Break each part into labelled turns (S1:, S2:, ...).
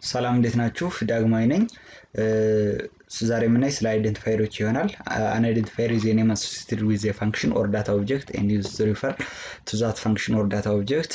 S1: ሰላም እንዴት ናችሁ? ዳግማዊ ነኝ። ዛሬ የምናይ ስለ አይደንቲፋየሮች ይሆናል። አን አይደንቲፋየር ኢዝ ኤ ኔም አሶሲየትድ ዊዝ ኤ ፈንክሽን ኦር ዳታ ኦብጀክት ኤንድ ዩዝድ ቱ ሪፈር ቱ ዛት ፈንክሽን ኦር ዳታ ኦብጀክት።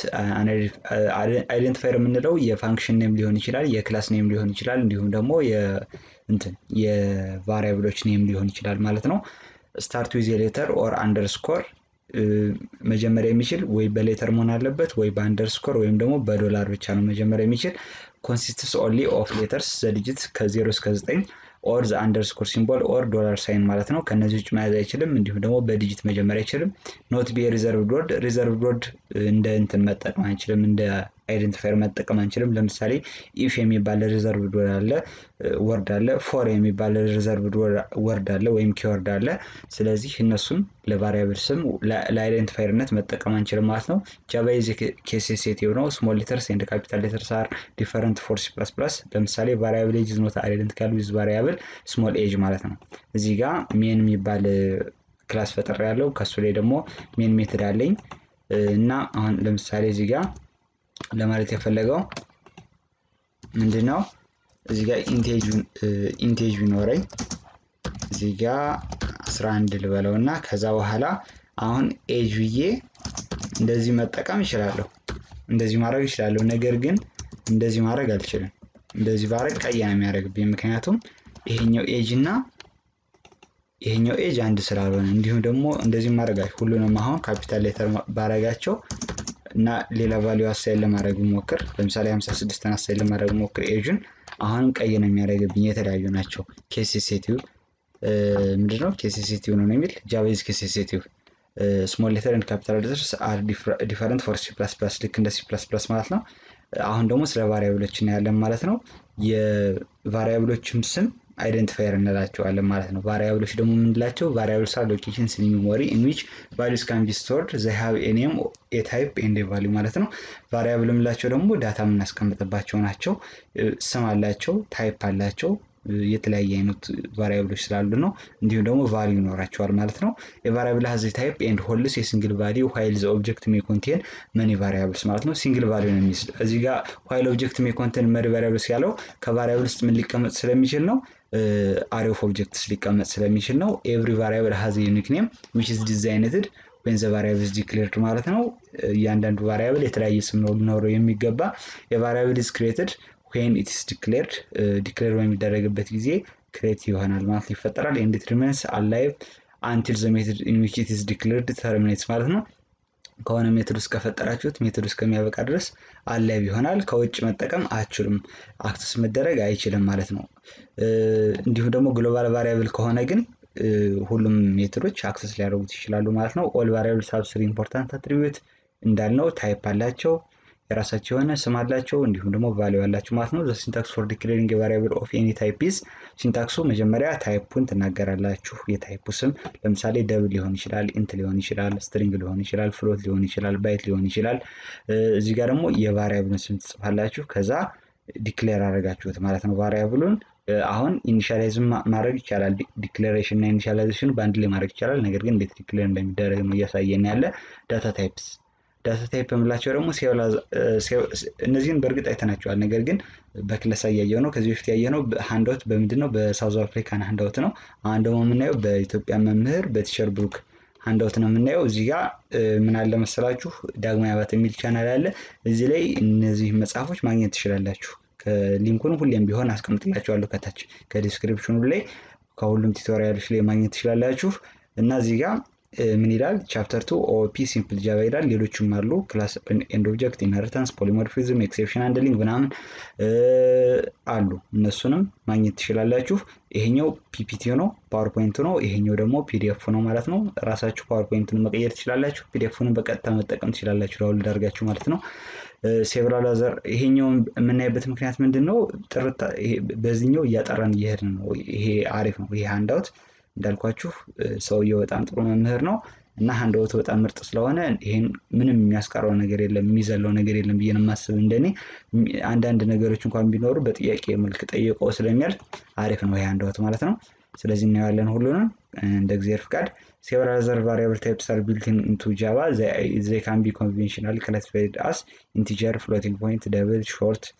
S1: አይደንቲፋየር የምንለው የፋንክሽን ኔም ሊሆን ይችላል፣ የክላስ ኔም ሊሆን ይችላል፣ እንዲሁም ደግሞ እንትን የቫሪያብሎች ኔም ሊሆን ይችላል ማለት ነው። ስታርት ዊዝ ሌተር ኦር አንደርስኮር መጀመሪያ የሚችል ወይ በሌተር መሆን አለበት ወይ በአንደርስኮር ወይም ደግሞ በዶላር ብቻ ነው መጀመሪያ የሚችል ኮንሲስትስ ኦንሊ ኦፍ ሌተርስ ዘዲጂት ከዜሮ እስከ ዘጠኝ ኦር ዘ አንደርስኮር ሲምቦል ኦር ዶላር ሳይን ማለት ነው። ከነዚህ ውጭ መያዝ አይችልም። እንዲሁም ደግሞ በዲጂት መጀመር አይችልም። ኖት ቢ ሪዘርቭድ ወርድ ሪዘርቭድ ወርድ እንደ እንትን መጠቀም አንችልም። እንደ አይደንቲፋየር መጠቀም አንችልም። ለምሳሌ ኢፍ የሚባል ሪዘርቭድ ወርድ አለ ወርድ አለ ፎር የሚባል ሪዘርቭድ ወርድ አለ ወይም ኪወርድ አለ። ስለዚህ እነሱን ለቫሪያብል ስም ለአይደንቲፋየርነት መጠቀም አንችልም ማለት ነው። ጃቫ ኢዝ ኬስ ሴንሲቲቭ ነው። ስሞል ሌተርስ ኤንድ ካፒታል ሌተርስ አር ዲፈረንት ፎር ሲ ፕላስ ፕላስ። ለምሳሌ ቫሪያብል ኤጅ ኢዝ ኖት አይደንቲካል ዊዝ ቫሪያብል ስሞል ኤጅ ማለት ነው። እዚህ ጋር ሜን የሚባል ክላስ ፈጥሬ ያለው ከሱ ላይ ደግሞ ሜን ሜትድ አለኝ እና አሁን ለምሳሌ እዚህ ጋር ለማለት የፈለገው ምንድን ነው? እዚህ ጋር ኢንቴጅ ቢኖረኝ እዚህ ጋር 11 ልበለው እና ከዛ በኋላ አሁን ኤጅ ብዬ እንደዚህ መጠቀም እችላለሁ። እንደዚህ ማድረግ እችላለሁ። ነገር ግን እንደዚህ ማድረግ አልችልም። እንደዚህ ባረግ ቀይ ነው የሚያደርግብኝ። ምክንያቱም ይሄኛው ኤጅ እና ይሄኛው ኤጅ አንድ ስላልሆነ እንዲሁም ደግሞ እንደዚህ ማድረግ ሁሉንም አሁን ካፒታል ሌተር ባረጋቸው እና ሌላ ቫሊዩ አሳይን ለማድረግ ሞክር ለምሳሌ 56 አሳይን ለማድረግ ሞክር ኤጁን አሁንም ቀይ ነው የሚያደርግብኝ። የተለያዩ ናቸው። ኬሴሴቲቭ ምንድነው? ኬሴሴቲቭ ነው የሚል ጃቫይዝ ኬሴሴቲቭ ስሞል ሌተር ኤንድ ካፒታል ሌተርስ አር ዲፈረንት ፎር ሲ ፕላስ ፕላስ ልክ እንደ ሲ ፕላስ ፕላስ ማለት ነው። አሁን ደግሞ ስለ ቫሪያብሎች እናያለን ማለት ነው። የቫሪያብሎችም ስም አይደንቲፋየር እንላቸዋለን ማለት ነው። ቫሪያብሎች ደግሞ የምንላቸው ቫሪያብልስ አር ሎኬሽንስ ኢን ሜሞሪ ኢን ዊች ቫሊዩስ ካን ቢ ስቶርድ ዘይ ሃቭ ኤ ኔም ኤ ታይፕ ኤንድ ኤ ቫሊዩ ማለት ነው። ቫሪያብል የምንላቸው ደግሞ ዳታ የምናስቀምጥባቸው ናቸው። ስም አላቸው፣ ታይፕ አላቸው የተለያየ አይነት ቫሪያብሎች ስላሉ ነው። እንዲሁም ደግሞ ቫሊዩ ይኖራቸዋል ማለት ነው። የቫሪያብል ሀዝ ታይፕ ኤንድ ሆልስ የሲንግል ቫሊዩ ዋይል ዘ ኦብጀክት ሜ ኮንቴን መኒ ቫሪያብልስ ማለት ነው። ሲንግል ቫሊዩ ነው የሚይዝ እዚህ ጋር ዋይል ኦብጀክት ሜ ኮንቴን መኒ ቫሪያብልስ ያለው ከቫሪያብል ውስጥ ምን ሊቀመጥ ስለሚችል ነው አሬ ኦፍ ኦብጀክትስ ሊቀመጥ ስለሚችል ነው። ኤቭሪ ቫሪያብል ሀዝ ዩኒክ ኔም ዊች ኢዝ ዲዛይንትድ ወይን ዘ ቫሪያብል ኢዝ ዲክሌርድ ማለት ነው። እያንዳንዱ ቫሪያብል የተለያየ ስም ነው ሊኖረው የሚገባ የቫሪያብል ኢዝ ክሬትድ ዌን ኢትስ ዲክሌርድ ዲክሌር በሚደረግበት ጊዜ ክሬት ይሆናል ማለት ይፈጠራል። ኤንድ ኢት ሪሜንስ አላይቭ አንቲል ዘ ሜትድ ኢን ዊች ኢት ኢዝ ዲክሌርድ ተርሚኔትስ ማለት ነው። ከሆነ ሜትድ ውስጥ ከፈጠራችሁት ሜትድ ውስጥ ከሚያበቃ ድረስ አላይቭ ይሆናል። ከውጭ መጠቀም አችሉም፣ አክሰስ መደረግ አይችልም ማለት ነው። እንዲሁም ደግሞ ግሎባል ቫሪያብል ከሆነ ግን ሁሉም ሜትዶች አክሰስ ሊያደርጉት ይችላሉ ማለት ነው። ኦል ቫሪያብል ሃቭ ስሪ ኢምፖርታንት አትሪቢዩት እንዳልነው ታይፕ አላቸው የራሳቸው የሆነ ስም አላቸው እንዲሁም ደግሞ ቫሊዩ አላቸው ማለት ነው። ሲንታክስ ፎር ዲክሌሪንግ ቫሪያብል ኦፍ ኤኒ ታይፕ ኢዝ ሲንታክሱ መጀመሪያ ታይፑን ትናገራላችሁ። የታይፑ ስም ለምሳሌ ደብል ሊሆን ይችላል፣ ኢንት ሊሆን ይችላል፣ ስትሪንግ ሊሆን ይችላል፣ ፍሎት ሊሆን ይችላል፣ ባይት ሊሆን ይችላል። እዚህ ጋር ደግሞ የቫሪያብሉን ስም ትጽፋላችሁ። ከዛ ዲክሌር አደረጋችሁት ማለት ነው ቫሪያብሉን አሁን ኢኒሻላይዝም ማድረግ ይቻላል። ዲክሌሬሽን እና ኢኒሻላይዜሽን በአንድ ላይ ማድረግ ይቻላል። ነገር ግን እንዴት ዲክሌር እንደሚደረግ ነው እያሳየን ያለ ዳታ ታይፕስ ዳታ ታይፕ የምላቸው ደግሞ እነዚህን በእርግጥ አይተናቸዋል። ነገር ግን በክለሳ እያየው ነው። ከዚህ በፊት ያየነው ሃንዳውት በምንድን ነው? በሳውዝ አፍሪካን ሃንዳውት ነው። አሁን ደግሞ የምናየው በኢትዮጵያ መምህር በቲቸር ብሩክ ሃንዳውት ነው የምናየው። እዚህ ጋር ምን አለ መሰላችሁ ዳግማዊ አባት የሚል ቻናል አለ። እዚህ ላይ እነዚህ መጽሐፎች ማግኘት ትችላላችሁ። ሊንኩን ሁሌም ቢሆን አስቀምጥላችኋለሁ ከታች ከዲስክሪፕሽኑ ላይ ከሁሉም ቱቶሪያሎች ላይ ማግኘት ትችላላችሁ እና እዚህ ጋር ምን ይላል? ቻፕተር ቱ ኦፒ ሲምፕል ጃቫ ይላል። ሌሎችም አሉ ክላስ ኤንድ ኦብጀክት፣ ኢንሄሪታንስ፣ ፖሊሞርፊዝም፣ ኤክሴፕሽን ሃንድሊንግ ምናምን አሉ። እነሱንም ማግኘት ትችላላችሁ። ይሄኛው ፒፒቲ ነው፣ ፓወርፖይንት ነው። ይሄኛው ደግሞ ፒዲኤፍ ነው ማለት ነው። ራሳችሁ ፓወርፖይንቱን መቀየር ትችላላችሁ። ፒዲኤፉንም በቀጥታ መጠቀም ትችላላችሁ፣ ዳውንሎድ አድርጋችሁ ማለት ነው። ሴቨራል አዘር ይሄኛውን የምናይበት ምክንያት ምንድን ነው? ጥርት በዚህኛው እያጠራን እየሄድን ነው። ይሄ አሪፍ ነው። ይሄ ሃንዳውት እንዳልኳችሁ ሰውየው በጣም ጥሩ መምህር ነው እና ሃንዳውት በጣም ምርጥ ስለሆነ ይሄን ምንም የሚያስቀረው ነገር የለም የሚዘለው ነገር የለም ብዬ ነው የማስብ። እንደኔ አንዳንድ ነገሮች እንኳን ቢኖሩ በጥያቄ መልክ ጠይቀው ስለሚያልፍ አሪፍ ነው ይሄ ሃንዳውት ማለት ነው። ስለዚህ እናየዋለን ሁሉንም እንደ እግዚአብሔር ፍቃድ። ሴቨራል አዘር ቫሪያብል ታይፕስ አር ቢልትን ኢንቱ ጃቫ ዘይ ካን ቢ ኮንቬንሽናል ክላሲፋይድ አስ ኢንቲጀር፣ ፍሎቲንግ ፖይንት፣ ደብል፣ ሾርት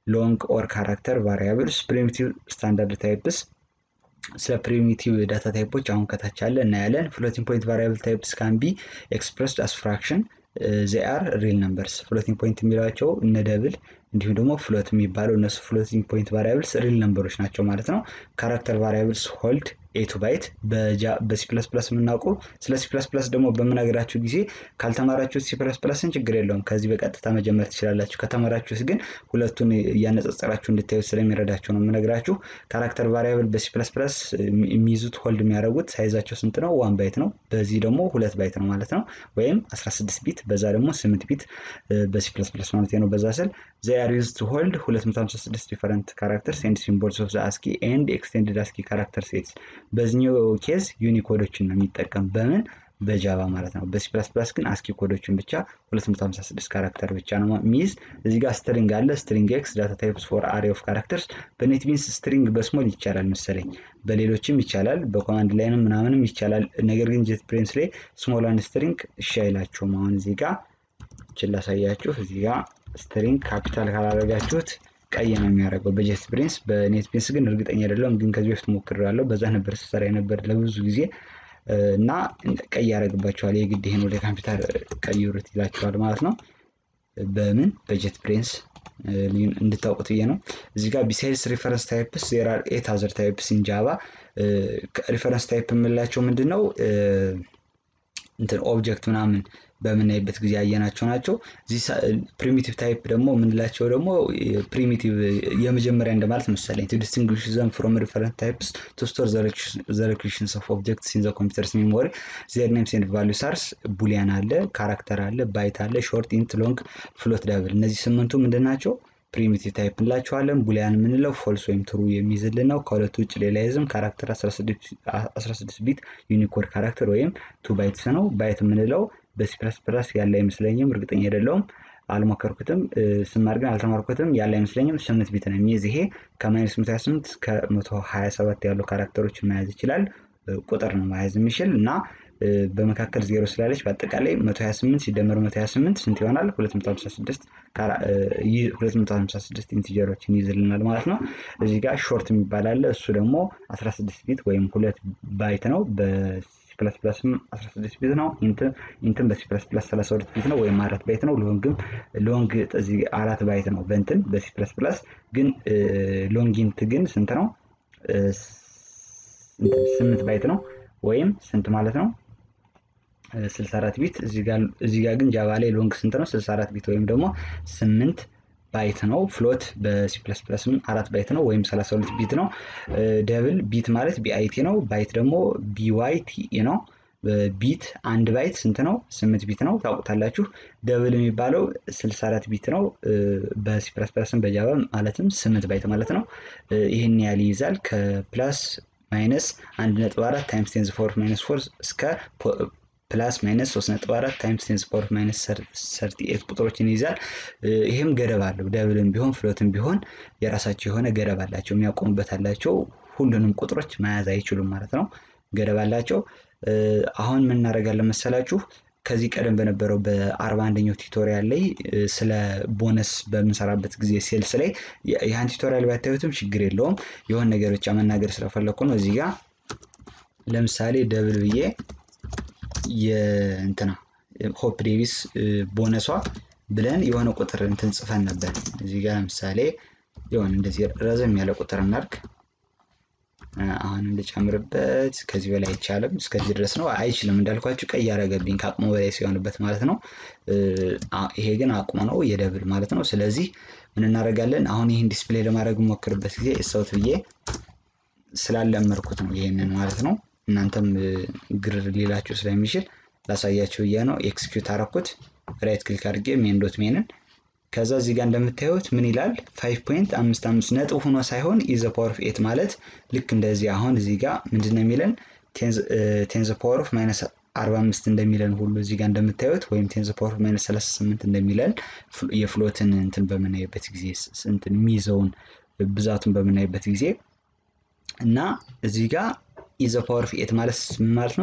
S1: ሎንግ ኦር ካራክተር ቫሪያብልስ ፕሪሚቲቭ ስታንዳርድ ታይፕስ ስለ ፕሪሚቲቭ ዳታ ታይፖች አሁን ከታች አለ እናያለን። ፍሎቲንግ ፖይንት ቫሪያብል ታይፕስ ካን ቢ ኤክስፕረስድ አስ ፍራክሽን ዜ አር ሪል ነምበርስ። ፍሎቲንግ ፖይንት የሚሏቸው እነ ደብል እንዲሁም ደግሞ ፍሎት የሚባለው እነሱ ፍሎቲንግ ፖይንት ቫሪያብልስ ሪል ነምበሮች ናቸው ማለት ነው። ካራክተር ቫሪያብልስ ሆልድ ኤ ቱ ባይት በሲ ፕለስ ፕለስ የምናውቀው ስለ ሲ ፕለስ ፕለስ ደግሞ በምነግራችሁ ጊዜ ካልተማራችሁት ሲ ፕለስ ፕለስን ችግር የለውም ከዚህ በቀጥታ መጀመር ትችላላችሁ። ከተማራችሁት ግን ሁለቱን እያነጻጸራችሁ እንድታዩት ስለሚረዳችሁ ነው የምነግራችሁ። ካራክተር ቫሪያብል በሲ ፕለስ ፕለስ የሚይዙት ሆልድ የሚያደርጉት ሳይዛቸው ስንት ነው? ዋን ባይት ነው። በዚህ ደግሞ ሁለት ባይት ነው ማለት ነው። ወይም 16 ቢት በዛ ደግሞ 8 ቢት በሲ ፕለስ ፕለስ ማለት ነው። በዛ ስል they are used to hold 256 different characters and symbols of the ASCII and extended ASCII character sets በዚህኛው ኬዝ ዩኒኮዶችን ነው የሚጠቀም በምን በጃቫ ማለት ነው። በሲ ፕላስ ፕላስ ግን አስኪ ኮዶችን ብቻ 256 ካራክተር ብቻ ነው የሚይዝ። እዚህ ጋር ስትሪንግ አለ። ስትሪንግ ኤክስ ዳታ ታይፕስ ፎር አሬ ኦፍ ካራክተርስ በኔት ቢንስ ስትሪንግ በስሞል ይቻላል መሰለኝ፣ በሌሎችም ይቻላል፣ በኮማንድ ላይንም ምናምንም ይቻላል። ነገር ግን ጄት ብሬንስ ላይ ስሞል አንድ ስትሪንግ እሺ አይላችሁም። አሁን እዚህ ጋር ችን ላሳያችሁ። እዚህ ጋር ስትሪንግ ካፒታል ካላደረጋችሁት ቀይ ነው የሚያደርገው በጄት ብሬንስ። በኔት ቢንስ ግን እርግጠኛ አይደለሁም፣ ግን ከዚህ በፊት ሞክሬያለሁ። በዛ ነበር ስሰራ የነበር ለብዙ ጊዜ እና ቀይ ያደርግባቸዋል። የግድ ይሄን ወደ ኮምፒውተር ቀይሩት ይላቸዋል ማለት ነው። በምን በጄት ብሬንስ እንድታውቁት ብዬ ነው። እዚህ ጋር ቢሳይድስ ሪፈረንስ ታይፕስ ዜር አር ኤት አዘር ታይፕስ ኢን ጃቫ። ሪፈረንስ ታይፕ የምንላቸው ምንድን ነው? እንትን ኦብጀክት ምናምን በምናይበት ጊዜ ያየናቸው ናቸው። እዚህ ፕሪሚቲቭ ታይፕ ደግሞ የምንላቸው ደግሞ ፕሪሚቲቭ የመጀመሪያ እንደማለት መሰለኝ። ቱ ዲስቲንግዊሽ ዘም ፍሮም ሪፈረንስ ታይፕስ ቱ ስቶር ዘ ሎኬሽንስ ኦፍ ኦብጀክትስ ኢን ዘ ኮምፒውተርስ ሜሞሪ ዜር ኔምስ ኤንድ ቫሉስ አርስ ቡሊያን አለ፣ ካራክተር አለ፣ ባይት አለ፣ ሾርት፣ ኢንት፣ ሎንግ፣ ፍሎት፣ ዳብል እነዚህ ስምንቱ ምንድን ናቸው? ፕሪሚቲቭ ታይፕ እንላቸዋለን። ቡሊያን የምንለው ፎልስ ወይም ትሩ የሚይዝልን ነው። ከሁለቱ ውጭ ሌላ ይዝም። ካራክተር 16 ቢት ዩኒኮድ ካራክተር ወይም ቱ ባይትስ ነው። ባይት የምንለው በሲ ፕለስ ፕለስ ያለ አይመስለኝም፣ እርግጠኛ አይደለሁም፣ አልሞከርኩትም፣ ስማር ግን አልተማርኩትም፣ ያለ አይመስለኝም። ስምንት ቢት ነው የሚይዝ ይሄ ከማይነስ 128 እስከ 127 ያሉ ካራክተሮችን መያዝ ይችላል። ቁጥር ነው መያዝ የሚችል እና በመካከል ዜሮ ስላለች በአጠቃላይ 128 ሲደመር 128 ስንት ይሆናል? 256 256 ኢንቲጀሮችን ይይዝልናል ማለት ነው። እዚህ ጋር ሾርት የሚባል አለ። እሱ ደግሞ 16 ቢት ወይም ሁለት ባይት ነው። ፕለስ ፕለስም 16 ቢት ነው። ኢንትን በሲ ፕለስ ፕለስ 32 ቢት ነው ወይም አራት ባይት ነው። ሎንግም ሎንግ እዚህ አራት ባይት ነው በእንትን በሲ ፕለስ ፕለስ ግን ሎንግ ኢንት ግን ስንት ነው? ስምንት ባይት ነው ወይም ስንት ማለት ነው? 64 ቢት። እዚህ ጋር ግን ጃቫ ላይ ሎንግ ስንት ነው? 64 ቢት ወይም ደግሞ 8 ባይት ነው። ፍሎት በሲ ፕለስ ፕለስም አራት ባይት ነው ወይም 32 ቢት ነው። ደብል ቢት ማለት ቢአይቲ ነው። ባይት ደግሞ ቢዋይቲኢ ነው። ቢት አንድ ባይት ስንት ነው? ስምንት ቢት ነው። ታውቁታላችሁ። ደብል የሚባለው 64 ቢት ነው በሲ ፕለስ ፕለስም በጃቫ ማለትም ስምንት ባይት ማለት ነው። ይህን ያህል ይይዛል ከፕላስ ማይነስ አንድ ነጥብ አራት ታይምስ ቴንዝ ፎር ማይነስ ፎር እስከ ፕላስ ማይነስ 3.4 ታይምስ ቴንስ ፓወር ማይነስ 38 ቁጥሮችን ይይዛል። ይህም ገደብ አለው። ደብልም ቢሆን ፍሎትም ቢሆን የራሳቸው የሆነ ገደብ አላቸው፣ የሚያቆሙበት አላቸው። ሁሉንም ቁጥሮች መያዝ አይችሉም ማለት ነው። ገደብ አላቸው። አሁን ምን እናደርጋለን መሰላችሁ? ከዚህ ቀደም በነበረው በአርባ አንደኛው ቱቶሪያል ላይ ስለ ቦነስ በምንሰራበት ጊዜ ሴልስ ላይ ይህን ቱቶሪያል ባታዩትም ችግር የለውም። የሆነ ነገር ብቻ መናገር ስለፈለግኩ ነው። እዚህ ጋር ለምሳሌ ደብል ብዬ የእንትና ሆፕ ዴቪስ ቦነሷ ብለን የሆነ ቁጥር እንትን ጽፈን ነበር። እዚህ ጋር ለምሳሌ የሆነ እንደዚህ ረዘም ያለ ቁጥር እናድርግ። አሁን እንድጨምርበት ከዚህ በላይ አይቻልም። እስከዚህ ድረስ ነው። አይችልም እንዳልኳችሁ ቀይ ያደረገብኝ ከአቅሙ በላይ ሲሆንበት ማለት ነው። ይሄ ግን አቅሙ ነው የደብል ማለት ነው። ስለዚህ ምን እናደርጋለን? አሁን ይህን ዲስፕሌይ ለማድረግ ሞክርበት ጊዜ እሰውት ብዬ ስላለመርኩት ነው ይሄንን ማለት ነው። እናንተም ግር ሊላችሁ ስለሚችል ላሳያችሁ ብዬ ነው። ኤክስኪዩት አረኩት። ራይት ክሊክ አድርጌ ሜን ዶት ሜንን ከዛ እዚህ ጋር እንደምታዩት ምን ይላል? ፋይቭ ፖይንት አምስት አምስት ነጥብ ሆኖ ሳይሆን ኢዘ ፓወር ኦፍ ኤት ማለት ልክ እንደዚህ አሁን እዚህ ጋር ምንድን ነው የሚለን ቴንዘ ፓወር ኦፍ ማይነስ አርባ አምስት እንደሚለን ሁሉ እዚህ ጋር እንደምታዩት ወይም ቴንዘ ፓወር ኦፍ ማይነስ ሰላሳ ስምንት እንደሚለን የፍሎትን እንትን በምናይበት ጊዜ እንትን የሚይዘውን ብዛቱን በምናይበት ጊዜ እና እዚህ ጋር ኢዘ ፓወር ኦፍ ኤት ማለት ማለት ነው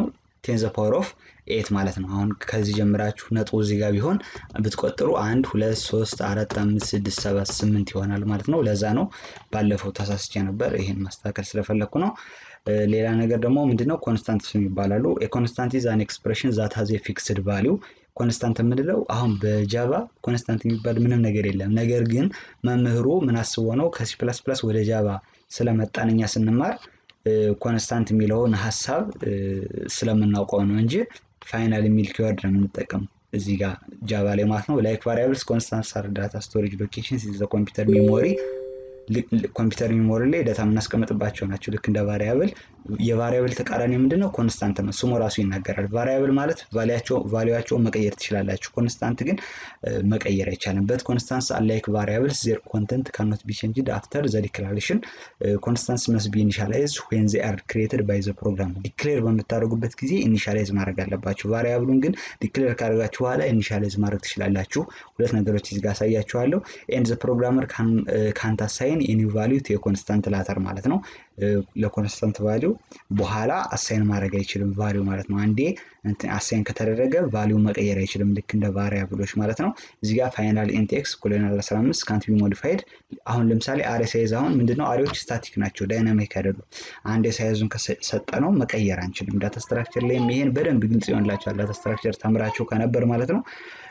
S1: ቴን ዘ ፓወር ኦፍ ኤት ማለት ነው። አሁን ከዚህ ጀምራችሁ ነጥቡ እዚህ ጋር ቢሆን ብትቆጥሩ አንድ ሁለት ሶስት አራት አምስት ስድስት ሰባት ስምንት ይሆናል ማለት ነው። ለዛ ነው ባለፈው ተሳስቼ ነበር። ይህን ማስተካከል ስለፈለግኩ ነው። ሌላ ነገር ደግሞ ምንድነው ኮንስታንትስ ይባላሉ። የኮንስታንት ኢዝ አን ኤክስፕሬሽን ዛት ሀዝ ፊክስድ ቫሊው ኮንስታንት የምንለው አሁን በጃቫ ኮንስታንት የሚባል ምንም ነገር የለም። ነገር ግን መምህሩ ምን አስቦ ነው ከሲ ፕላስ ፕላስ ወደ ጃቫ ስለመጣን እኛ ስንማር ኮንስታንት የሚለውን ሀሳብ ስለምናውቀው ነው እንጂ ፋይናል የሚል ኪወርድ ነው የምንጠቀመው እዚህ ጋር ጃቫ ላይ ማለት ነው። ላይክ ቫሪያብልስ ኮንስታንት አር ዳታ ስቶሬጅ ሎኬሽን ዘ ኮምፒውተር ሜሞሪ ኮምፒውተር ሜሞሪ ላይ ዳታ የምናስቀምጥባቸው ናቸው። ልክ እንደ ቫሪያብል የቫሪያብል ተቃራኒ ምንድን ነው? ኮንስታንት ነው። ስሙ ራሱ ይናገራል። ቫሪያብል ማለት ቫሊያቸውን መቀየር ትችላላችሁ። ኮንስታንት ግን መቀየር አይቻልም። በት ኮንስታንስ አላይክ ቫሪያብልስ ዜር ኮንተንት ካኖት ቢ ቼንጅድ አፍተር ዘ ዲክላሬሽን ኮንስታንስ መስ ቢ ኢኒሻላይዝ ዌን ዜ አር ክሬትድ ባይ ዘ ፕሮግራም። ዲክሌር በምታደርጉበት ጊዜ ኢኒሻላይዝ ማድረግ አለባችሁ። ቫሪያብሉን ግን ዲክሌር ካደረጋችሁ በኋላ ኢኒሻላይዝ ማድረግ ትችላላችሁ። ሁለት ነገሮች እዚህ ጋር አሳያችኋለሁ። ኤንድ ዘ ፕሮግራመር ካንት አሳይን የኒው ቫሊዩ ቱ የኮንስታንት ላተር ማለት ነው። ለኮንስታንት ቫሊዩ በኋላ አሳይን ማድረግ አይችልም ቫሊዩ ማለት ነው። አንዴ አሳይን ከተደረገ ቫሊዩ መቀየር አይችልም ልክ እንደ ቫሪያብሎች ማለት ነው። እዚህ ጋር ፋይናል ኢንቴክስ ኮሎናል 15 ካንት ቢ ሞዲፋይድ። አሁን ለምሳሌ አሬ ሳይዝ አሁን ምንድነው አሬዎች ስታቲክ ናቸው፣ ዳይናሚክ አይደሉም። አንዴ ሳይዙን ከሰጠ ነው መቀየር አንችልም። ዳታ ስትራክቸር ላይም ይሄን በደንብ ግልጽ ይሆንላቸዋል። ዳታ ስትራክቸር ተምራቸው ከነበር ማለት ነው።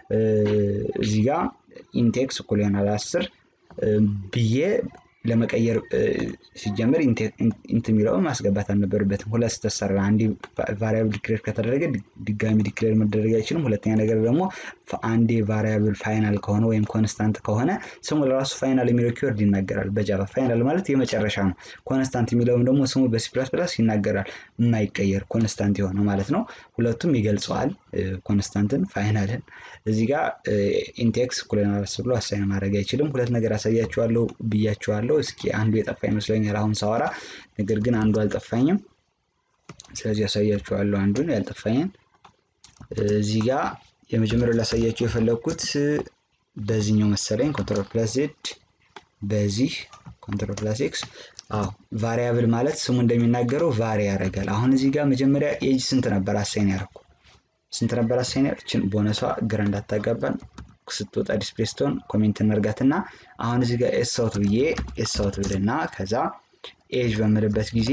S1: እዚህ ጋር ኢንቴክስ ኮሎናል 10 ብዬ ለመቀየር ሲጀምር ኢንት የሚለውን ማስገባት አልነበረበትም። ሁለት ስተሰራ አንድ ቫሪያብል ዲክሌር ከተደረገ ድጋሚ ዲክሌር መደረግ አይችልም። ሁለተኛ ነገር ደግሞ አንዴ ቫሪያብል ፋይናል ከሆነ ወይም ኮንስታንት ከሆነ ስሙ ለራሱ ፋይናል የሚለው ኪወርድ ይናገራል። በጃቫ ፋይናል ማለት የመጨረሻ ነው። ኮንስታንት የሚለውም ደግሞ ስሙ በሲ ፕላስ ፕላስ ይናገራል። የማይቀየር ኮንስታንት የሆነ ማለት ነው። ሁለቱም ይገልጸዋል፣ ኮንስታንትን ፋይናልን። እዚህ ጋር ኢንቴክስ ኩለናልስ ብሎ አሳይን ማድረግ አይችልም። ሁለት ነገር አሳያችኋለሁ ብያችኋለሁ። እስኪ አንዱ የጠፋ ይመስለኛል አሁን ሳወራ፣ ነገር ግን አንዱ አልጠፋኝም። ስለዚህ ያሳያችኋለሁ አንዱን ያልጠፋኝን። እዚህ ጋር የመጀመሪያው ላሳያችሁ የፈለግኩት በዚህኛው መሰለኝ ኮንትሮል ፕላስ ዜድ በዚህ ኮንትሮል ፕላስ ኤክስ። አዎ ቫሪያብል ማለት ስሙ እንደሚናገረው ቫሪ ያደርጋል። አሁን እዚህ ጋር መጀመሪያ ኤጅ ስንት ነበር አሳይን ያደረኩ ስንት ነበር አሳይን ያደረችን ቦነሷ ግራ እንዳታጋባን ስትወጣ ዲስፕሌይ ስትሆን ኮሜንት እንርጋትና አሁን እዚህ ጋር ኤስ አውት ብዬ ኤስ አውት ብልና ከዛ ኤጅ በምልበት ጊዜ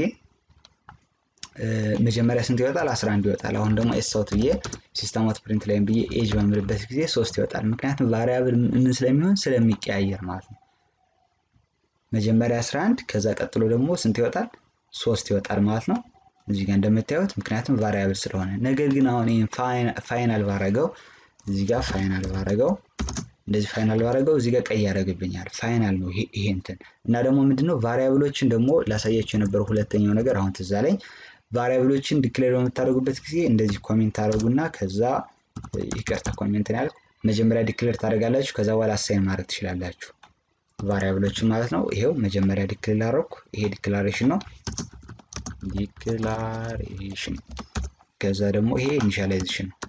S1: መጀመሪያ ስንት ይወጣል? 11 ይወጣል። አሁን ደግሞ ኤስ አውት ብዬ ሲስተም አውት ፕሪንት ላይም ብዬ ኤጅ በምልበት ጊዜ ሶስት ይወጣል። ምክንያቱም ቫሪያብል ምን ስለሚሆን ስለሚቀያየር ማለት ነው። መጀመሪያ 11 ከዛ ቀጥሎ ደግሞ ስንት ይወጣል? ሶስት ይወጣል ማለት ነው። እዚህ ጋር እንደምታዩት ምክንያቱም ቫሪያብል ስለሆነ። ነገር ግን አሁን ይህን ፋይናል ባረገው እዚህ ጋር ፋይናል ባረገው እንደዚህ ፋይናል ባረገው እዚህ ጋር ቀይ ያደርግብኛል። ፋይናል ነው ይሄ እንትን እና ደግሞ ምንድነው ቫሪያብሎችን ደግሞ ላሳያቸው የነበረው ሁለተኛው ነገር አሁን ትዝ አለኝ። ቫሪያብሎችን ዲክሌር በምታደርጉበት ጊዜ እንደዚህ ኮሜንት ታደርጉና ከዛ ይቅርታ ኮሜንት ያል መጀመሪያ ዲክሌር ታደርጋላችሁ። ከዛ በኋላ አሳይን ማድረግ ትችላላችሁ ቫሪያብሎችን ማለት ነው። ይሄው መጀመሪያ ዲክሌር አደረኩ። ይሄ ዲክላሬሽን ነው ዲክላሬሽን። ከዛ ደግሞ ይሄ ኢኒሻላይዜሽን ነው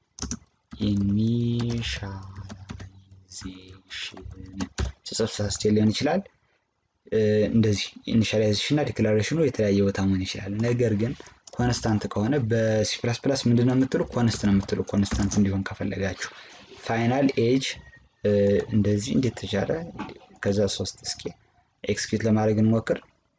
S1: ኢኒሻላይዜሽን ስጽፍ ሳስቼ ሊሆን ይችላል። እንደዚህ ኢኒሻላይዜሽን እና ዲክላሬሽኑ የተለያየ ቦታ መሆን ይችላል። ነገር ግን ኮንስታንት ከሆነ በሲ ፕላስ ፕላስ ምንድን ነው የምትሉ ኮንስት ነው የምትሉ ኮንስታንት እንዲሆን ከፈለጋችሁ ፋይናል ኤጅ እንደዚህ እንዴት ተቻለ? ከዛ ሶስት እስኪ ኤክስኪዩት ለማድረግ እንሞክር።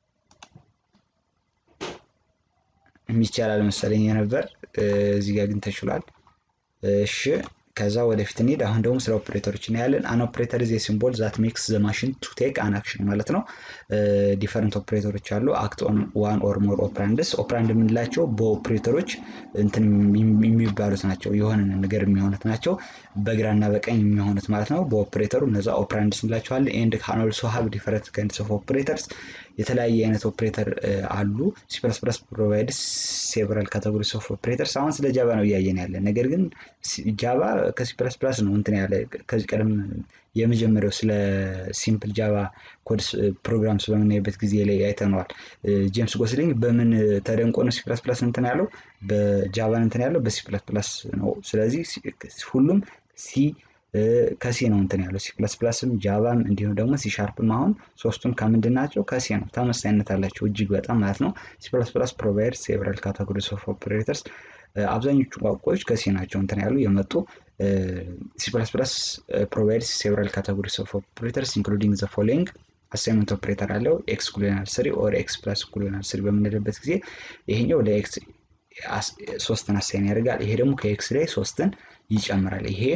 S1: የሚቻላል መሰለኝ የነበር እዚህ ጋር ግን ተችሏል። እሺ ከዛ ወደፊት እንሂድ። አሁን ደግሞ ስለ ኦፕሬተሮች እናያለን። አን ኦፕሬተር ዜ ሲምቦል ዛት ሜክስ ዘ ማሽን ቱ ቴክ አን አክሽን ማለት ነው። ዲፈረንት ኦፕሬተሮች አሉ። አክት ኦን ዋን ኦር ሞር ኦፕራንድስ። ኦፕራንድ የምንላቸው በኦፕሬተሮች እንትን የሚባሉት ናቸው፣ የሆነ ነገር የሚሆኑት ናቸው። በግራና በቀኝ የሚሆኑት ማለት ነው። በኦፕሬተሩ እነዛ ኦፕራንድስ እንላቸዋለን። ኤንድ ካን ኦልሶ ሃቭ ዲፈረንት ካይንድስ ኦፍ ኦፕሬተርስ የተለያየ አይነት ኦፕሬተር አሉ። ሲ ፕላስ ፕላስ ፕሮቫይድስ ሴቨራል ካቴጎሪስ ኦፍ ኦፕሬተርስ። አሁን ስለ ጃቫ ነው እያየን ያለን። ነገር ግን ጃቫ ከሲ ፕላስ ፕላስ ነው እንትን ያለ ከዚህ ቀደም የመጀመሪያው ስለ ሲምፕል ጃቫ ኮድ ፕሮግራም ስለምናይበት ጊዜ ላይ አይተነዋል። ጄምስ ጎስሊንግ በምን ተደንቆ ነው ሲ ፕላስ ፕላስ እንትን ያለው? በጃቫን እንትን ያለው በሲ ፕላስ ፕላስ ነው። ስለዚህ ሁሉም ሲ ከሲ ነው እንትን ያለው ሲ ፕላስ ፕላስም ጃቫም እንዲሁም ደግሞ ሲ ሻርፕም አሁን ሶስቱም ከምንድን ናቸው? ከሲ ነው። ተመሳሳይነት አላቸው እጅግ በጣም ማለት ነው። ሲ ፕላስ ፕላስ ፕሮቫይድ ሴቨራል ካቴጎሪስ ኦፍ ኦፕሬተርስ አብዛኞቹ ቋንቋዎች ከሲ ናቸው እንትን ያሉ የመጡ ሲ ፕላስ ፕላስ ፕሮቫይድስ ሴቨራል ካቴጎሪስ ኦፍ ኦፕሬተርስ ኢንክሉዲንግ ዘ ፎሎዊንግ አሳይመንት ኦፕሬተር አለው ኤክስ ኩሎናል ስሪ ኦር ኤክስ ፕላስ ኩሎናል ስሪ በምንልበት ጊዜ ይሄኛው ለኤክስ ሶስትን አሳይን ያደርጋል። ይሄ ደግሞ ከኤክስ ላይ ሶስትን ይጨምራል። ይሄ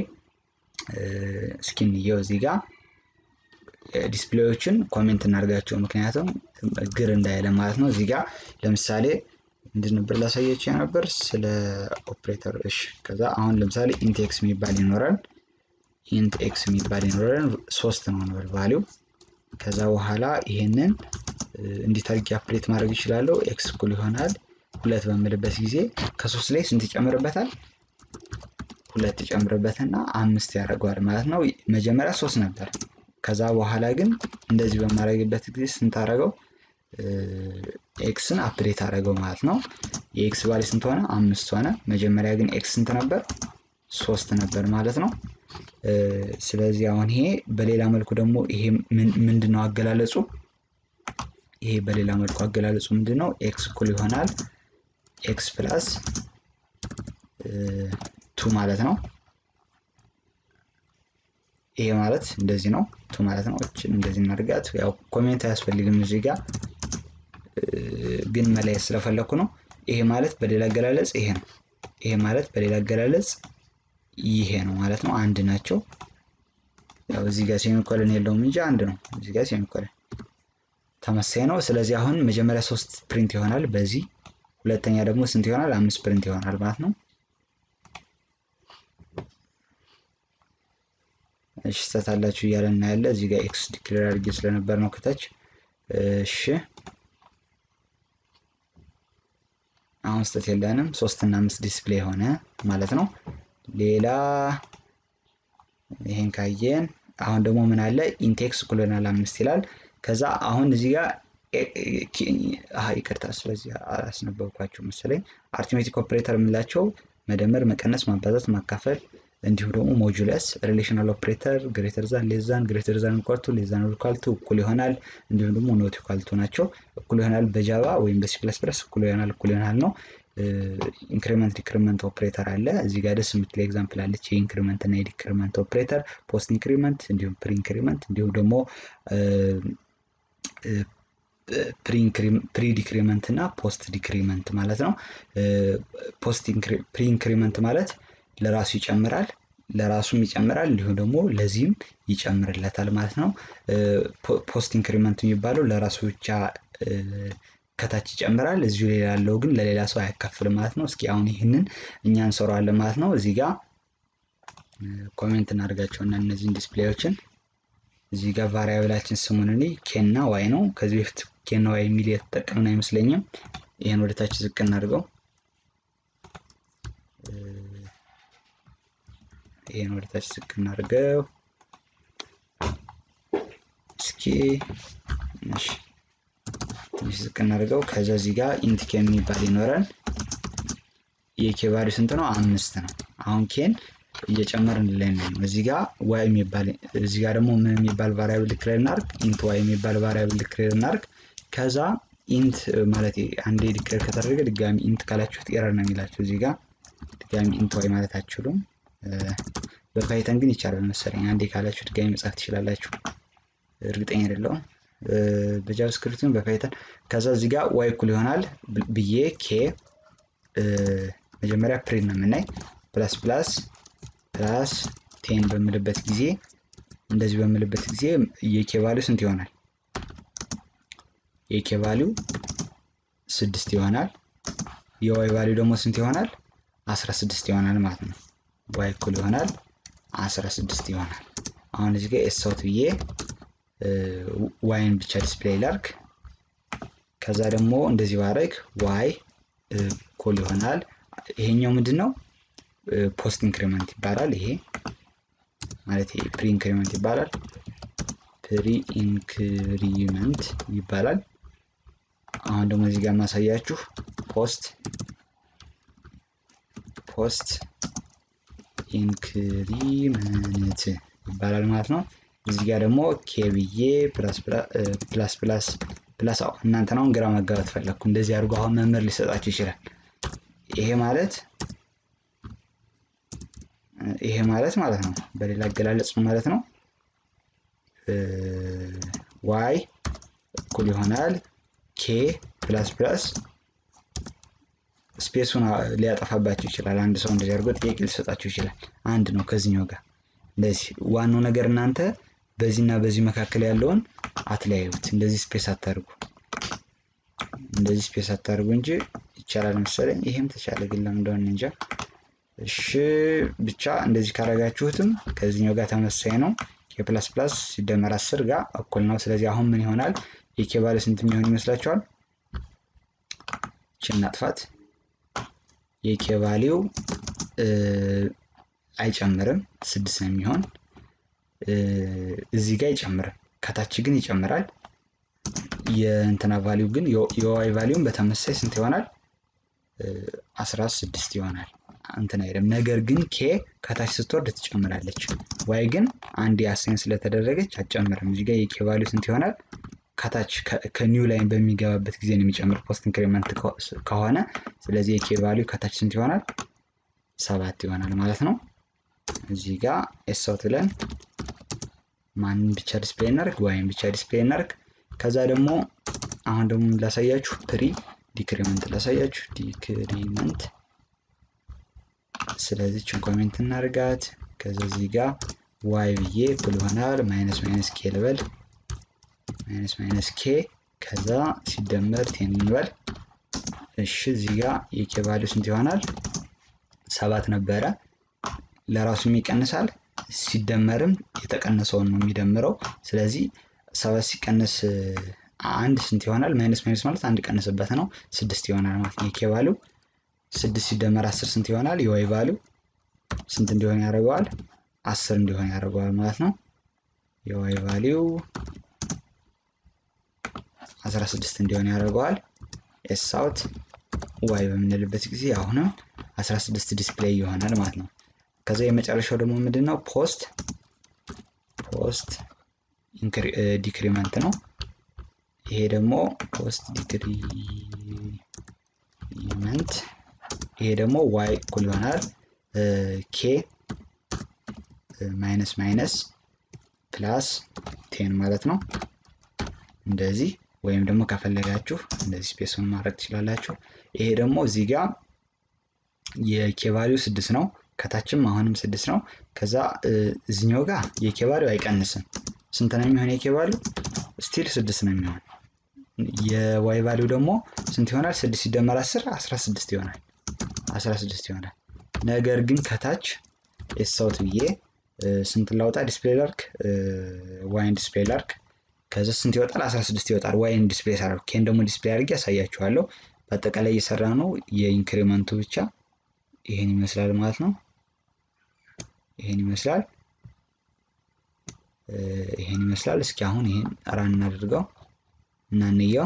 S1: እስኪንየው እዚህ ጋር ዲስፕሌዎችን ኮሜንት እናደርጋቸው ምክንያቱም ግር እንዳይለ ማለት ነው። እዚህ ጋር ለምሳሌ ምንድን ነበር ላሳያቸው ነበር ስለ ኦፕሬተር። እሺ ከዛ አሁን ለምሳሌ ኢንት ኤክስ የሚባል ይኖራል። ኢንት ኤክስ የሚባል ይኖራል። ሶስት ነው ነበር ቫሊው። ከዛ በኋላ ይሄንን እንዴት አድርጌ አፕዴት ማድረግ ይችላለሁ? ኤክስ እኩል ይሆናል ሁለት በምልበት ጊዜ ከሶስት ላይ ስንት ይጨምርበታል? ሁለት ይጨምርበትና አምስት ያደርገዋል ማለት ነው። መጀመሪያ ሶስት ነበር። ከዛ በኋላ ግን እንደዚህ በማድረግበት ጊዜ ስንት አደረገው? ኤክስን አፕዴት አደረገው ማለት ነው። የኤክስ ቫሊ ስንት ሆነ? አምስት ሆነ። መጀመሪያ ግን ኤክስ ስንት ነበር? ሶስት ነበር ማለት ነው። ስለዚህ አሁን ይሄ በሌላ መልኩ ደግሞ ይሄ ምንድን ነው አገላለጹ? ይሄ በሌላ መልኩ አገላለጹ ምንድን ነው? ኤክስ እኩል ይሆናል ኤክስ ፕላስ ቱ ማለት ነው። ይሄ ማለት እንደዚህ ነው ቱ ማለት ነው። እችን እንደዚህ እናድርጋት። ያው ኮሜንት አያስፈልግም እዚህ ጋር ግን መለየት ስለፈለኩ ነው። ይሄ ማለት በሌላ አገላለጽ ይሄ ነው። ይሄ ማለት በሌላ አገላለጽ ይሄ ነው ማለት ነው። አንድ ናቸው። ያው እዚህ ጋር ሴሚኮለን የለውም እንጂ አንድ ነው። እዚህ ጋር ሴሚኮለን ተመሳይ ነው። ስለዚህ አሁን መጀመሪያ ሶስት ፕሪንት ይሆናል በዚህ ሁለተኛ ደግሞ ስንት ይሆናል? አምስት ፕሪንት ይሆናል ማለት ነው። እሺ ስህተት እያለ እናያለ። እዚህ ጋር ኤክስ ዲክሌር አድርጌ ስለነበር ነው ከታች። እሺ አሁን ስህተት የለንም። ሶስት እና አምስት ዲስፕሌይ ሆነ ማለት ነው። ሌላ ይሄን ካየን አሁን ደግሞ ምን አለ ኢንቴክስ ኩሎናል አምስት ይላል። ከዛ አሁን እዚህ ጋር ይቅርታ፣ ስለዚህ አላስነበብኳቸው መሰለኝ። አርትሜቲክ ኦፕሬተር የምላቸው መደመር፣ መቀነስ፣ ማባዛት፣ ማካፈል እንዲሁም ደግሞ ሞጁለስ፣ ሪሌሽናል ኦፕሬተር ግሬተር ዛን፣ ሌዛን፣ ግሬተር ዛን ኳልቱ፣ ሌዛን ኳልቱ፣ እኩል ይሆናል እንዲሁም ደግሞ ኖት ኳልቱ ናቸው። እኩል ይሆናል በጃቫ ወይም በሲ ፕለስ ፕለስ እኩል ይሆናል እኩል ይሆናል ነው። ኢንክሪመንት ዲክሪመንት ኦፕሬተር አለ። እዚህ ጋር ደስ የምትል ኤግዛምፕል አለች። የኢንክሪመንት እና የዲክሪመንት ኦፕሬተር ፖስት ኢንክሪመንት እንዲሁም ፕሪ ኢንክሪመንት እንዲሁም ደግሞ ፕሪ ዲክሪመንት እና ፖስት ዲክሪመንት ማለት ነው። ፕሪ ኢንክሪመንት ማለት ለራሱ ይጨምራል ለራሱም ይጨምራል እንዲሁም ደግሞ ለዚህም ይጨምርለታል ማለት ነው። ፖስት ኢንክሪመንት የሚባለው ለራሱ ብቻ ከታች ይጨምራል፣ እዚሁ ሌላ ያለው ግን ለሌላ ሰው አያካፍልም ማለት ነው። እስኪ አሁን ይህንን እኛ እንሰራዋለን ማለት ነው። እዚህ ጋር ኮሜንት እናደርጋቸውና እነዚህን ዲስፕሌዎችን እዚህ ጋር ቫሪያብላችን ስሙን እኔ ኬና ዋይ ነው። ከዚህ በፊት ኬና ዋይ የሚል የተጠቀምን አይመስለኝም። ይህን ወደ ታች ዝቅ እናድርገው። ይህን ወደ ታች ዝቅ እናድርገው። እስኪ እሺ፣ ትንሽ ዝቅ እናድርገው። ከዛ እዚህ ጋር ኢንት ኬን የሚባል ይኖራል። የኬ ቫሊዩ ስንት ነው? አምስት ነው። አሁን ኬን እየጨመርን ላይ ነው። እዚህ ጋር ዋይ የሚባል እዚህ ጋር ደግሞ ምን የሚባል ቫሪያብል ዲክሌር እናርግ? ኢንት ዋይ የሚባል ቫሪያብል ዲክሌር እናርግ። ከዛ ኢንት ማለት አንዴ ዲክሌር ከተደረገ ድጋሚ ኢንት ካላችሁት ኤረር ነው የሚላችሁ። እዚህ ጋር ድጋሚ ኢንት ዋይ ማለት አትችሉም። በፓይተን ግን ይቻላል መሰለኝ። አንዴ ካላችሁ ድጋሚ መጻፍ ትችላላችሁ። እርግጠኛ አይደለሁም። በጃቫስክሪፕትም በፓይተን ከዛ እዚህ ጋር ዋይ እኩል ይሆናል ብዬ ኬ መጀመሪያ ፕሪንት ነው የምናይ ፕላስ ፕላስ ፕላስ ቴን በምልበት ጊዜ እንደዚህ በምልበት ጊዜ የኬ ቫሊው ስንት ይሆናል? የኬ ቫሊው ስድስት ይሆናል። የዋይ ቫሊው ደግሞ ስንት ይሆናል? አስራ ስድስት ይሆናል ማለት ነው። ዋይ እኩል ይሆናል አስራ ስድስት ይሆናል። አሁን እዚህ ጋር ኤስአውት ብዬ ዋይን ብቻ ዲስፕሌይ ላርግ። ከዛ ደግሞ እንደዚህ ባረግ ዋይ እኩል ይሆናል ይሄኛው ምንድን ነው? ፖስት ኢንክሪመንት ይባላል። ይሄ ማለት ይሄ ፕሪ ኢንክሪመንት ይባላል። ፕሪ ኢንክሪመንት ይባላል። አሁን ደግሞ እዚህ ጋር ማሳያችሁ ፖስት ፖስት ኢንክሪመንት ይባላል ማለት ነው። እዚህ ጋር ደግሞ ኬብዬ ፕላስ ፕላስ ፕላስ እናንተ አሁን ግራ መጋባት ፈለግኩ። እንደዚህ አድርጎ አሁን መምህር ሊሰጣችሁ ይችላል። ይሄ ማለት ይሄ ማለት ማለት ነው በሌላ አገላለጽ ማለት ነው ዋይ እኩል ይሆናል ኬ ፕላስ ፕላስ ስፔሱን ሊያጠፋባቸው ይችላል። አንድ ሰው እንደዚህ አድርጎ ጥያቄ ሊሰጣቸው ይችላል። አንድ ነው ከዚህኛው ጋር እንደዚህ። ዋናው ነገር እናንተ በዚህና በዚህ መካከል ያለውን አትለያዩት። እንደዚህ ስፔስ አታርጉ፣ እንደዚህ ስፔስ አታርጉ እንጂ ይቻላል መሰለኝ። ይሄም ተቻለ ግን ለምን እንደሆነ እንጃ። እሺ ብቻ እንደዚህ ካረጋችሁትም ከዚህኛው ጋር ተመሳሳይ ነው። ኬ ፕላስ ፕላስ ሲደመር አስር ጋር እኩል ነው። ስለዚህ አሁን ምን ይሆናል? የኬ ባለ ስንት የሚሆን ይመስላችኋል? ይችን እናጥፋት። የኬ ቫሊው አይጨምርም፣ ስድስት ነው የሚሆን። እዚህ ጋር አይጨምርም፣ ከታች ግን ይጨምራል። የእንትና ቫሊው ግን የዋይ ቫሊውን በተመሳሳይ ስንት ይሆናል? አስራ ስድስት ይሆናል። እንትን አይደለም። ነገር ግን ኬ ከታች ስትወርድ ትጨምራለች። ዋይ ግን አንድ አሳይን ስለተደረገች አትጨምርም። እዚህ ጋር የኬ ቫሊው ስንት ይሆናል? ከታች ከኒው ላይን በሚገባበት ጊዜ ነው የሚጨምር ፖስት ኢንክሪመንት ከሆነ። ስለዚህ የኬ ቫሊው ከታች ስንት ይሆናል? ሰባት ይሆናል ማለት ነው። እዚህ ጋር ኤሳውት ብለን ማንን ብቻ ዲስፕሌይ እናርግ? ዋይን ብቻ ዲስፕሌይ እናርግ። ከዛ ደግሞ አሁን ደግሞ ላሳያችሁ ፕሪ ዲክሪመንት ላሳያችሁ ዲክሪመንት ስለዚህ ችን ኮሜንት እናርጋት። ከዛ እዚህ ጋር ዋይ ብዬ እኩል ይሆናል ማይነስ ማይነስ ኬ ልበል ማይነስ ማይነስ ኬ ከዛ ሲደመር ቴን እንበል። እሺ እዚህ ጋር የኬ ቫሊው ስንት ይሆናል? ሰባት ነበረ። ለራሱም ይቀንሳል ሲደመርም የተቀነሰውን ነው የሚደምረው። ስለዚህ ሰባት ሲቀነስ አንድ ስንት ይሆናል? ማይነስ ማይነስ ማለት አንድ ቀንስበት ነው ስድስት ይሆናል ማለት ነው። የኬ ቫሊው ስድስት ሲደመር አስር ስንት ይሆናል? የዋይ ቫሊው ስንት እንዲሆን ያደርገዋል? አስር እንዲሆን ያደርገዋል ማለት ነው። የዋይ ቫሊው 16 እንዲሆን ያደርገዋል። ኤስ አውት ዋይ በምንልበት ጊዜ አሁንም 16 ዲስፕሌይ ይሆናል ማለት ነው። ከዛ የመጨረሻው ደግሞ ምንድን ነው? ፖስት ፖስት ዲክሪመንት ነው። ይሄ ደግሞ ፖስት ዲክሪመንት ይሄ ደግሞ ዋይ እኩል ይሆናል ኬ ማይነስ ማይነስ ፕላስ ቴን ማለት ነው። እንደዚህ ወይም ደግሞ ከፈለጋችሁ እንደዚህ ስፔሱን ማድረግ ትችላላችሁ። ይሄ ደግሞ እዚህ ጋር የኬ ቫሊው ስድስት ነው። ከታችም አሁንም ስድስት ነው። ከዛ እዚኛው ጋር የኬ ቫሊው አይቀንስም። ስንት ነው የሚሆን? የኬ ቫሊው ስቲል ስድስት ነው የሚሆን። የዋይ ቫሊው ደግሞ ስንት ይሆናል? ስድስት ሲደመር አስር አስራ ስድስት ይሆናል። አስራ ስድስት ይሆናል። ነገር ግን ከታች ኤሳውት ብዬ ስንት ላውጣ? ዲስፕሌይ ላርክ ዋይን ዲስፕሌይ ላርክ ከዚ ስንት ይወጣል? 16 ይወጣል። ዋይን ዲስፕሌይ ሳደርግ ኬን ደግሞ ዲስፕሌይ አድርጌ ያሳያችኋለሁ። በአጠቃላይ እየሰራ ነው የኢንክሪመንቱ ብቻ ይሄን ይመስላል ማለት ነው። ይሄን ይመስላል ይሄን ይመስላል። እስኪ አሁን ይሄን ራን እናድርገው እና እንየው።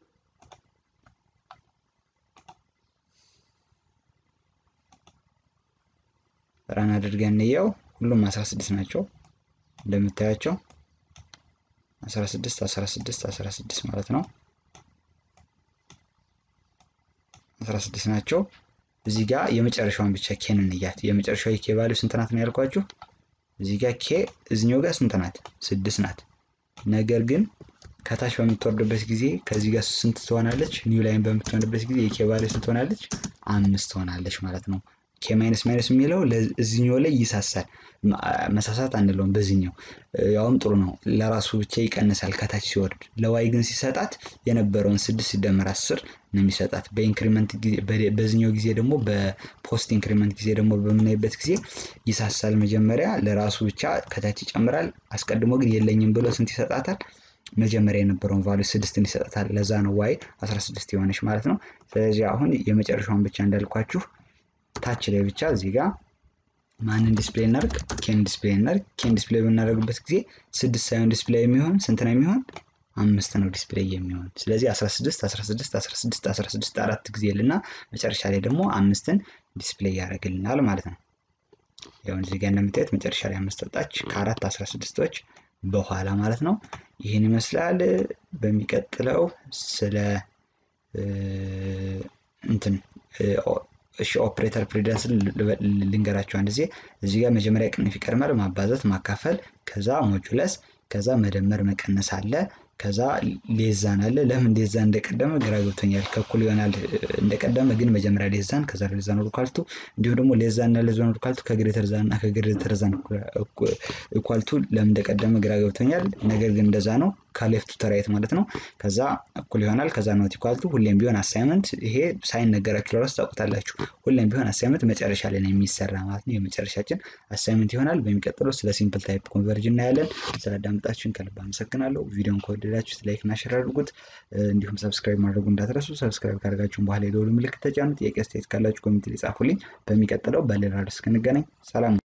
S1: ራን አድርገን እንየው። ሁሉም 16 ናቸው እንደምታያቸው 16 16 16 ማለት ነው። 16 ናቸው። እዚህ ጋር የመጨረሻውን ብቻ ኬን እንያት። የመጨረሻው የኬ ቫሊው ስንት ናት ነው ያልኳችሁ? እዚህ ጋር ኬ እዚኛው ጋር ስንት ናት? ስድስት ናት። ነገር ግን ከታች በምትወርድበት ጊዜ ከዚህ ጋር ስንት ትሆናለች? ኒው ላይን በምትሆንበት ጊዜ የኬ ቫሊው ስንት ትሆናለች? አምስት ትሆናለች ማለት ነው። ኬ ማይነስ ማይነስ የሚለው እዚኛው ላይ ይሳሳል። መሳሳት አንለውም በዚህኛው ያውም ጥሩ ነው። ለራሱ ብቻ ይቀንሳል ከታች ሲወርድ። ለዋይ ግን ሲሰጣት የነበረውን ስድስት ሲደመር አስር ነው የሚሰጣት። በኢንክሪመንት ጊዜ በዚህኛው ጊዜ ደግሞ በፖስት ኢንክሪመንት ጊዜ ደግሞ በምናይበት ጊዜ ይሳሳል። መጀመሪያ ለራሱ ብቻ ከታች ይጨምራል። አስቀድሞ ግን የለኝም ብሎ ስንት ይሰጣታል? መጀመሪያ የነበረውን ቫሊዩ ስድስትን ይሰጣታል። ለዛ ነው ዋይ 16 የሆነች ማለት ነው። ስለዚህ አሁን የመጨረሻውን ብቻ እንዳልኳችሁ ታች ላይ ብቻ እዚህ ጋር ማንን ዲስፕሌይ እናርግ? ኬን ዲስፕሌይ እናርግ። ኬን ዲስፕሌይ በምናደርግበት ጊዜ ስድስት ሳይሆን ዲስፕሌይ የሚሆን ስንት ነው የሚሆን? አምስት ነው ዲስፕሌይ የሚሆን። ስለዚህ 16 16 16 16 አራት ጊዜ ልና መጨረሻ ላይ ደግሞ አምስትን ዲስፕሌይ ያደርግልናል ማለት ነው። ያው እዚህ ጋር እንደምታዩት መጨረሻ ላይ አምስት ወጣች ከአራት 16ቶች በኋላ ማለት ነው። ይህን ይመስላል። በሚቀጥለው ስለ እንትን እሺ ኦፕሬተር ፕሪደንስን ልንገራቸው አንድ ጊዜ። እዚህ ጋር መጀመሪያ ቅንፍ ይቀድማል፣ ማባዛት፣ ማካፈል፣ ከዛ ሞጁለስ፣ ከዛ መደመር መቀነስ አለ፣ ከዛ ሌዛን አለ። ለምን ሌዛን እንደቀደመ ግራ ገብቶኛል። ከእኩል ይሆናል እንደቀደመ ግን መጀመሪያ ሌዛን ከዛ ሌዛን ኦርኳልቱ እንዲሁም ደግሞ ሌዛን እና ሌዛን ኦርኳልቱ ከግሬተር ዛን እና ከግሬተር ዛን ኢኳልቱ ለምን እንደቀደመ ግራ ገብቶኛል። ነገር ግን እንደዛ ነው ከሌፍቱ ተራይት ማለት ነው። ከዛ እኩል ይሆናል ከዛ ኖት ኢኳልቱ ሁሌም ቢሆን አሳይመንት ይሄ ሳይነገራችሁ ለራሱ ታውቁታላችሁ። ሁሌም ቢሆን አሳይመንት መጨረሻ ላይ ነው የሚሰራ ማለት ነው። የመጨረሻችን አሳይመንት ይሆናል። በሚቀጥለው ስለ ሲምፕል ታይፕ ኮንቨርጅ እናያለን። ስላዳመጣችሁን ከልብ አመሰግናለሁ። ቪዲዮን ከወደዳችሁት ላይክ እና ሼር አድርጉት። እንዲሁም ሰብስክራይብ ማድረጉ እንዳትረሱ። ሰብስክራይብ ካደርጋችሁን በኋላ የደወሉ ምልክት ተጫኑ። ጥያቄ አስተያየት ካላችሁ ኮሚኒቲ ላይ ጻፉልኝ። በሚቀጥለው በሌላ ርዕስ እስክንገናኝ ሰላም።